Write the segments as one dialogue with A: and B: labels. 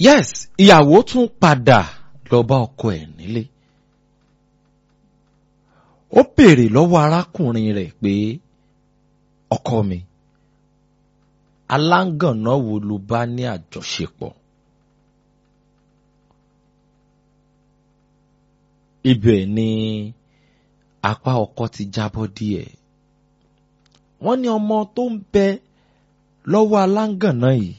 A: yes ìyàwó tún padà lọ bá ọkọ ẹ̀ nílé ó béèrè lọ́wọ́ arákùnrin rẹ̀ pé ọkọ mi aláǹgànná wo ló bá ní àjọṣepọ̀ ibẹ̀ ni apá ọkọ ti jábọ́ díẹ̀ wọ́n ní ọmọ tó ń bẹ lọ́wọ́ aláǹgànná yìí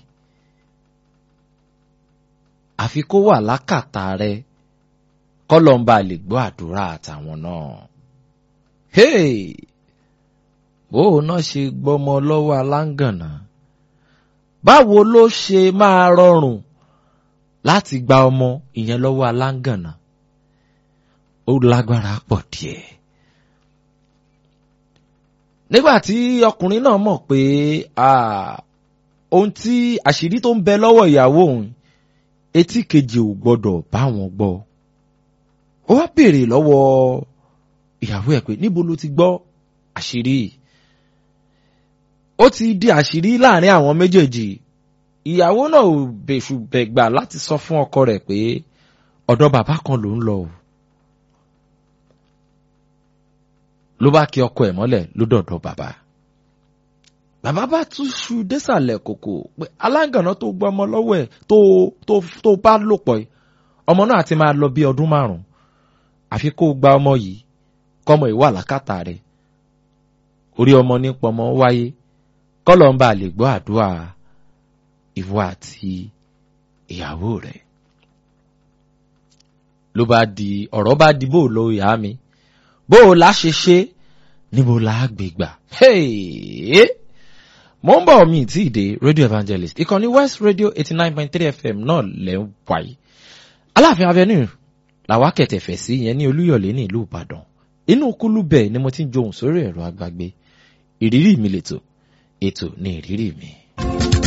A: àfi kó wà lákàtà rẹ kọ́lọ́mbà lè gbọ́ àdúrà àtàwọn náà. Hey! bó o náà ṣe gbọ́mọ lọ́wọ́ aláǹgànná báwo ló ṣe máa rọrùn láti gba ọmọ ìyẹn lọ́wọ́ aláǹgànná ó lágbára pọ̀ díẹ̀. nígbà tí ọkùnrin náà mọ̀ pé ohun tí àṣírí tó ń bẹ lọ́wọ́ ìyàwó òun etí kejì ò gbọ́dọ̀ bá wọn gbọ́ ó wá béèrè lọ́wọ́ ìyàwó ẹ̀ pé níbo ló ti gbọ́ àṣírí ó ti di àṣírí láàrin àwọn méjèèjì ìyàwó náà ò bèṣù bẹ̀gbà láti sọ fún ọkọ rẹ̀ pé ọ̀dọ̀ bàbá kan ló ń lọ o ló bá kí ọkọ ẹ̀ mọ́lẹ̀ ló dọ̀dọ̀ bàbá bàbá bá tún ṣu désàlẹ̀ kòkò pé aláǹgànná tó gbọ́ ọmọ lọ́wọ́ ẹ̀ tó tó tó bá lò pọ̀ yìí ọmọ náà ti máa lọ bí ọdún márùn-ún àfi kó gba ọmọ yìí kọ́mọ ìwà lákàtà rẹ̀ orí ọmọ nípa ọmọ wáyé kọ́lọ̀ ń bá lè gbọ́ àdúrà ìwọ àti ìyàwó rẹ̀ ló bá di ọ̀rọ̀ bá di bó lo ìyá mi bó o la ṣe ṣe níbo la gbé gbà. mo ń bọ̀ mi tí ì dé radio evangelist ìkànnì west radio eighty nine point three fm náà lẹ́ ń wáyé aláàfin avenue làwa kẹ̀tẹ̀fẹ̀ sí yẹn ní olúyọ̀lé ní ìlú ìbàdàn inú kúlú bẹ́ẹ̀ ni mo ti ń johùn sórí ẹ̀rọ agbágbé ìrírí mi lètò ètò ní ìrírí mi.